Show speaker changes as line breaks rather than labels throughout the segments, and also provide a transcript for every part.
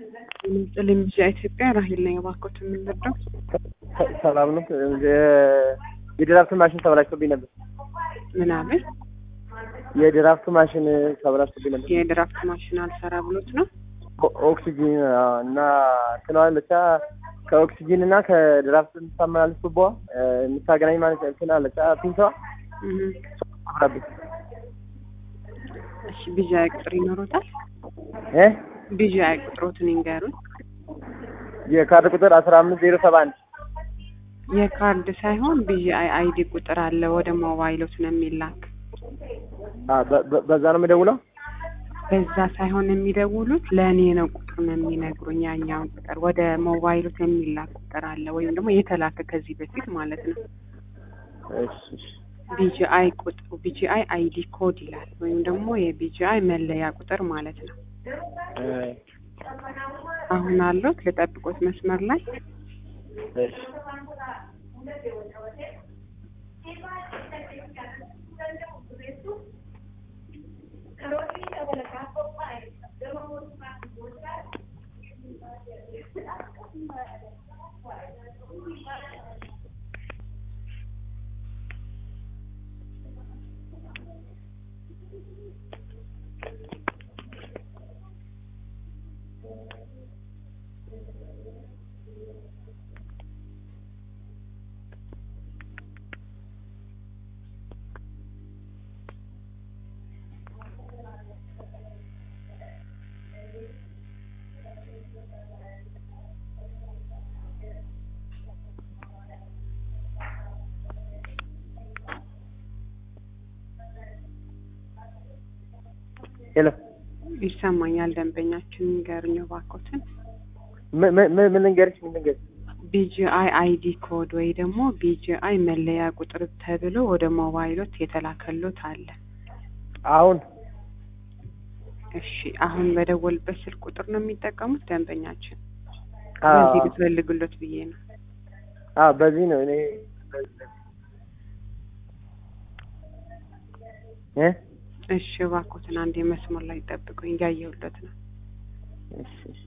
ጥልም ቢዛ ኢትዮጵያ ራሂል ነኝ። እባክዎት የምንረዳው
ሰላም ነው። የድራፍት ማሽን ተበላሽቶብኝ ነበር።
ምናምን
የድራፍት ማሽን ተበላሽቶብኝ ነበር።
የድራፍት ማሽን አልሰራ ብሎት ነው።
ኦ- ኦክሲጂን አዎ፣ እና እንትናዋን ብቻ ከኦክሲጂን እና ከድራፍት የምታመላልስ ቱቦ የምታገናኝ ማለት እንትን አለች ፒንተዋ
እህ።
አብራብኝ
እሺ ቢዛ ቁጥር ይኖሮታል?
እ
ቢዛ ቁጥሮትን ይንገሩን።
የካርድ ቁጥር አስራ አምስት ዜሮ ሰባ አንድ
የካርድ ሳይሆን ቢጂአይ አይዲ ቁጥር አለ ወደ ሞባይሎት ነው የሚላክ።
በዛ ነው የምደውለው።
በዛ ሳይሆን የሚደውሉት ለእኔ ነው ቁጥሩን የሚነግሩኝ። ያኛውን ቁጥር ወደ ሞባይሎት የሚላክ ቁጥር አለ ወይም ደግሞ የተላከ ከዚህ በፊት ማለት ነው።
እሺ እሺ
ቢጂአይ ቁጥሩ ቢጂአይ አይዲ ኮድ ይላል ወይም ደግሞ የቢጂአይ መለያ ቁጥር ማለት ነው።
እ
አሁን አለሁት ልጠብቆት መስመር ላይ
እሺ ሄሎ
ይሰማኛል። ደንበኛችን ንገሩኝ እባክዎትን።
ምን ምን ምን ምን ልንገርሽ ምን ልንገርሽ
ቢጂአይ አይዲ ኮድ ወይ ደግሞ ቢጂአይ መለያ ቁጥር ተብሎ ወደ ሞባይሎት የተላከሎት አለ።
አሁን
እሺ አሁን በደወልበት ስልክ ቁጥር ነው የሚጠቀሙት ደንበኛችን?
አዎ
በዚህ ልትፈልግሎት ብዬ ነው።
አዎ በዚህ ነው እኔ እ
እሺ እባክዎትን አንዴ መስመር ላይ ጠብቁኝ፣ እያየሁለት ነው።
እሺ እሺ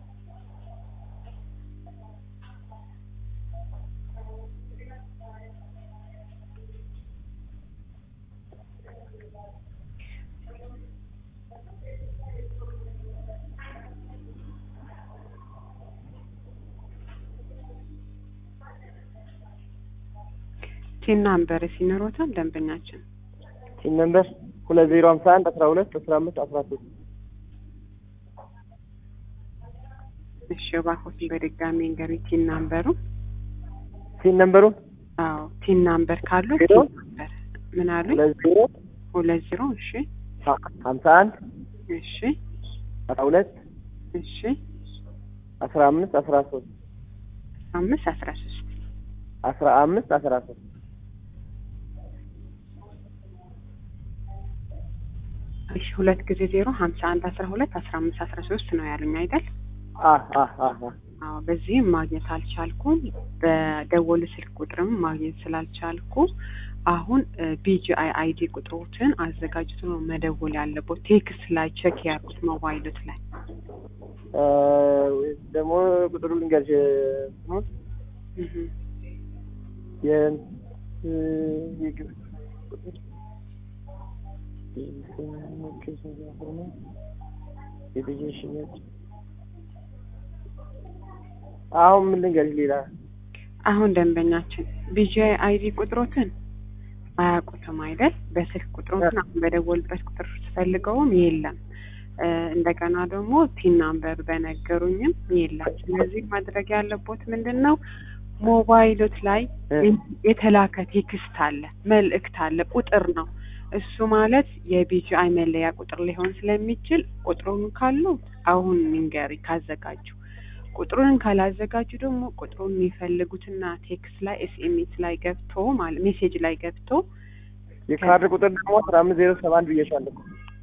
ቲን ናምበር ሲኖሮታል ደንበኛችን?
ሲም ነምበር ሁለት ዜሮ ሀምሳ አንድ አስራ ሁለት አስራ አምስት አስራ ሶስት
እሺ እባክዎትን በድጋሚ እንገሩኝ ቲን ናምበሩ።
ሲም ነምበሩን
አዎ ቲን ናምበር ካሉት
ዜሮ?
ቲን ናምበር ምን አሉኝ?
ሁለት ዜሮ
ሁለት ዜሮ እሺ
ሀምሳ አንድ
እሺ
አስራ ሁለት
እሺ
አስራ አምስት አስራ ሶስት
አምስት አስራ ሶስት
አስራ አምስት አስራ ሶስት
እሺ ሁለት ጊዜ ዜሮ ሀምሳ አንድ አስራ ሁለት አስራ አምስት አስራ ሶስት ነው ያሉኝ አይደል?
አህ አህ አህ አህ
አዎ በዚህም ማግኘት አልቻልኩም። በደወሉ ስልክ ቁጥርም ማግኘት ስላልቻልኩ አሁን ቢጂአይ አይዲ ቁጥሮትን አዘጋጅቶ ነው መደወል ያለበት። ቴክስት ላይ ቼክ ያርጉት ሞባይሎት ላይ
እ ደግሞ ቁጥሩ ልንገርሽ እንትኑን
እህ
የእንት የግብ ቁጥር የልጆች ሽያጭ አሁን ምን ልንገርሽ ሌላ
አሁን ደንበኛችን ቢጂአይ አይዲ ቁጥሮትን አያውቁትም አይደል? በስልክ ቁጥሮትን አሁን በደወልበት ቁጥር ስፈልገውም የለም። እ እንደገና ደግሞ ቲን ናምበር በነገሩኝም የለም። ስለዚህ ማድረግ ያለቦት ምንድን ነው? ሞባይሎት ላይ
እ
የተላከ ቴክስት አለ፣ መልእክት አለ፣ ቁጥር ነው። እሱ ማለት የቢጂአይ መለያ ቁጥር ሊሆን ስለሚችል ቁጥሩን ካሉ አሁን ንገሪ ካዘጋጁ ቁጥሩን ካላዘጋጁ ደግሞ ቁጥሩን የሚፈልጉትና ቴክስት ላይ ኤስኤምኤስ ላይ ገብቶ ማለት ሜሴጅ ላይ ገብቶ
የካርድ ቁጥር ደግሞ አስራ አምስት ዜሮ ሰባ አንድ ብዬሻለሁ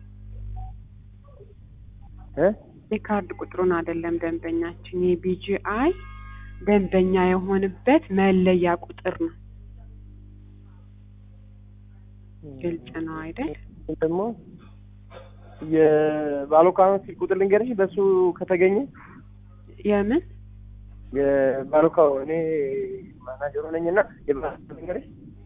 እ
የካርድ ቁጥሩን አይደለም ደንበኛችን የቢጂአይ ደንበኛ የሆንበት መለያ ቁጥር ነው። ግልጽ ነው አይደል?
ደግሞ የባሎካኖ ስልክ ቁጥር ልንገርሽ በሱ ከተገኘ
የምን
የባሩካው እኔ ማናጀሩ ነኝ እና የባሩካው ነገርሽ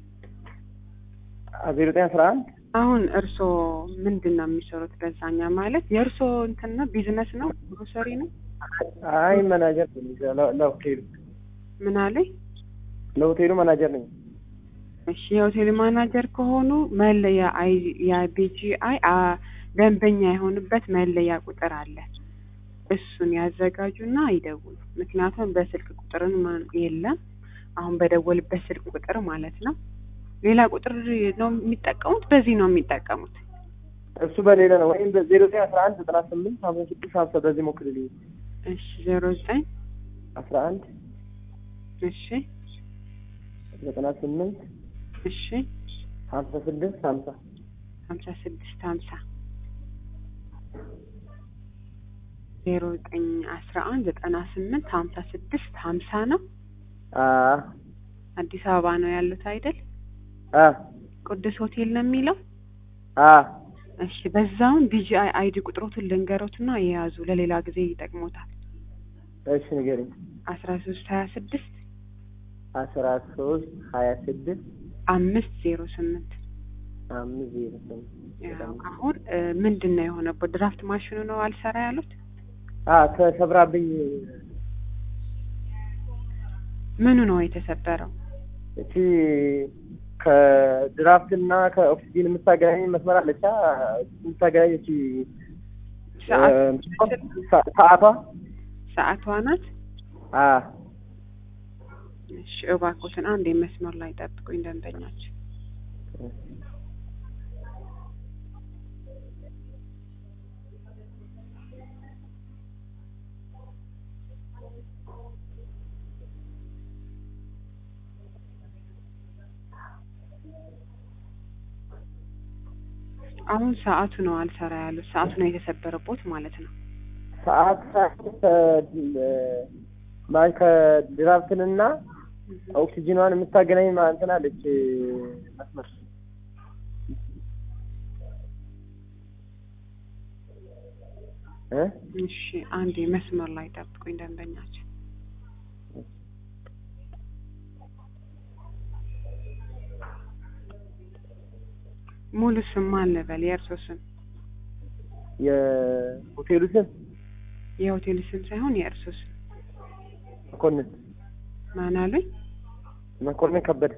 ዜሮ ዘጠኝ አስራ አንድ
አሁን እርስዎ ምንድን ነው የሚሰሩት? በዛኛ ማለት የእርስዎ እንትን ነው ቢዝነስ ነው ግሮሰሪ ነው?
አይ ማናጀር ነኝ ለ- ለሆቴሉ
ምን አለኝ?
ለሆቴሉ ማናጀር ነኝ።
እሺ የሆቴል ማናጀር ከሆኑ መለያ አይ የቢጂአይ ደንበኛ የሆኑበት መለያ ቁጥር አለ። እሱን ያዘጋጁና ይደውሉ። ምክንያቱም በስልክ ቁጥርን ማ- የለም አሁን በደወልበት ስልክ ቁጥር ማለት ነው። ሌላ ቁጥር ነው የሚጠቀሙት፣ በዚህ ነው የሚጠቀሙት።
እሱ በሌለ ነው ወይም በዜሮ ዘጠኝ አስራ አንድ ዘጠና ስምንት ሀምሳ ስድስት ሀምሳ በዚህ ሞክርልኝ።
እሺ ዜሮ ዘጠኝ
አስራ አንድ
እሺ
ዘጠና ስምንት
እሺ
ሀምሳ ስድስት ሀምሳ
ሀምሳ ስድስት ሀምሳ ዜሮ ዘጠኝ አስራ አንድ ዘጠና ስምንት ሀምሳ ስድስት ሀምሳ ነው።
አ
አዲስ አበባ ነው ያሉት አይደል?
አ
ቅዱስ ሆቴል ነው የሚለው።
አ
እሺ በዛውን ቢጂአይ አይዲ ቁጥሮትን ልንገሮትና የያዙ ለሌላ ጊዜ ይጠቅሞታል።
እሺ ንገረኝ።
አስራ ሶስት ሀያ ስድስት
አስራ ሶስት ሀያ ስድስት
አምስት ዜሮ ስምንት
አምስት ዜሮ ስምንት
ያው አሁን እ ምንድን ነው የሆነበት? ድራፍት ማሽኑ ነው አልሰራ ያሉት።
አ ተሰብራብኝ
ምኑ ነው የተሰበረው?
እቺ ከድራፍትና ከኦክሲጂን የምታገናኝ መስመር አለቻ የምታገናኝ እቺ
ሰዓት
እ ሰ- ሰዓቷ
ሰዓቷ ናት።
አ
እሺ እባክዎትን አንድ መስመር ላይ ጠብቁኝ ደንበኛችን አሁን ሰዓቱ ነው አልሰራ ያሉት። ሰዓቱ ነው የተሰበረቦት ማለት ነው።
ሰዓት ማን ከድራፍትንና ኦክሲጂኗን የምታገናኝ ማ- እንትን አለች መስመር እ
እሺ አንዴ መስመር ላይ ጠብቁኝ ደንበኛችን ሙሉ ስም ማን ልበል? የእርሶ ስም?
የሆቴሉ ስም
የሆቴል ስም ሳይሆን የእርሶ ስም
መኮንን
ማን አሉኝ?
መኮንን ከበደ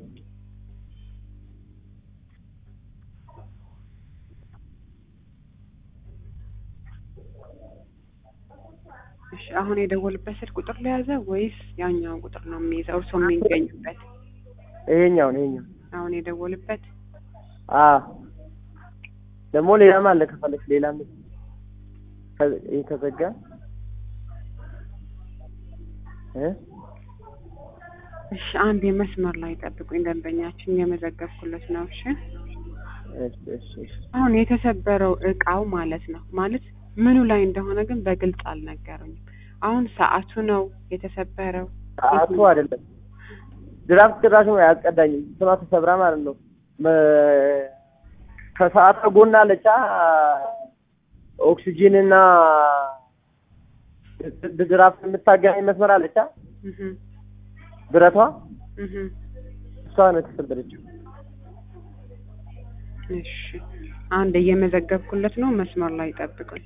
እሺ አሁን የደወልበት ስልክ ቁጥር ለያዘ ወይስ ያኛውን ቁጥር ነው የሚይዘው? እርሶ የሚገኙበት
ይሄኛውን ይሄኛው
አሁን የደወልበት
አ ደግሞ ሌላም አለ ከፈለች ሌላም ከ- ይሄ ከዘጋ እ
እሺ አንድ የመስመር ላይ ጠብቁኝ ደንበኛችን የመዘገብኩለት ነው። እሺ
እሺ እሺ እሺ
አሁን የተሰበረው እቃው ማለት ነው ማለት ምኑ ላይ እንደሆነ ግን በግልጽ አልነገሩኝም። አሁን ሰዓቱ ነው የተሰበረው።
ሰዓቱ አይደለም ድራፍት ጭራሽ ነው አያስቀዳኝም። ስማ ተሰብራ ማለት ነው። መ- ከሰዓቷ ጎን አለቻ ኦክሲጂን እና ድ- ድራፍት የምታገናኝ መስመር አለቻ
እህ
ብረቷ
እህ
እሷ ነው የተሰበረችው።
እሺ አንድ እየመዘገብኩለት ነው። መስመር ላይ ጠብቁኝ።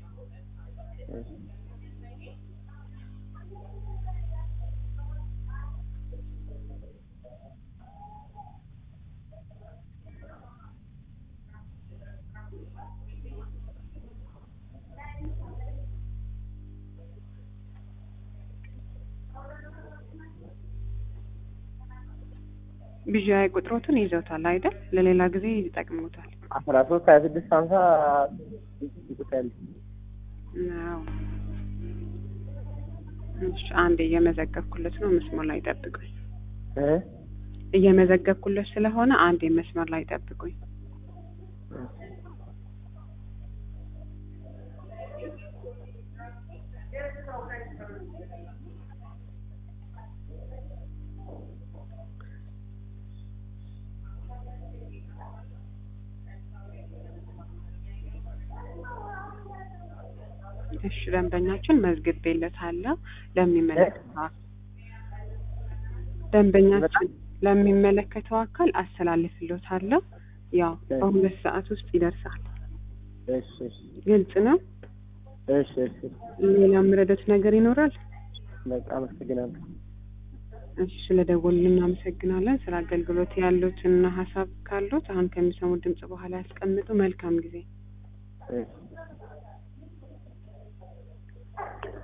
ቢዣይ ቁጥሮቱን ይዘውታል አይደል? ለሌላ ጊዜ ይጠቅሙታል።
አስራ ሶስት ሀያ ስድስት ሀምሳ ይቁታል።
ነው። እሺ አንድ እየመዘገብኩለት ነው። መስመር ላይ ጠብቁኝ።
እ
እየመዘገብኩለት ስለሆነ አንድ መስመር ላይ ጠብቁኝ። እሺ እሺ ደንበኛችን መዝግቤለታለሁ ለሚመለከተው አካል ደንበኛችን ለሚመለከተው አካል አስተላልፍሎታለሁ። ያው በሁለት ሰዓት ውስጥ ይደርሳል።
እሺ እሺ
ግልጽ ነው።
እሺ እሺ
ሌላ የምረዳት ነገር ይኖራል?
በቃ አመሰግናለሁ።
እሺ ስለደወሉልን እናመሰግናለን። ስለ አገልግሎት ያሉትና ሀሳብ ካሉት አሁን ከሚሰሙት ድምጽ በኋላ ያስቀምጡ። መልካም ጊዜ።
እሺ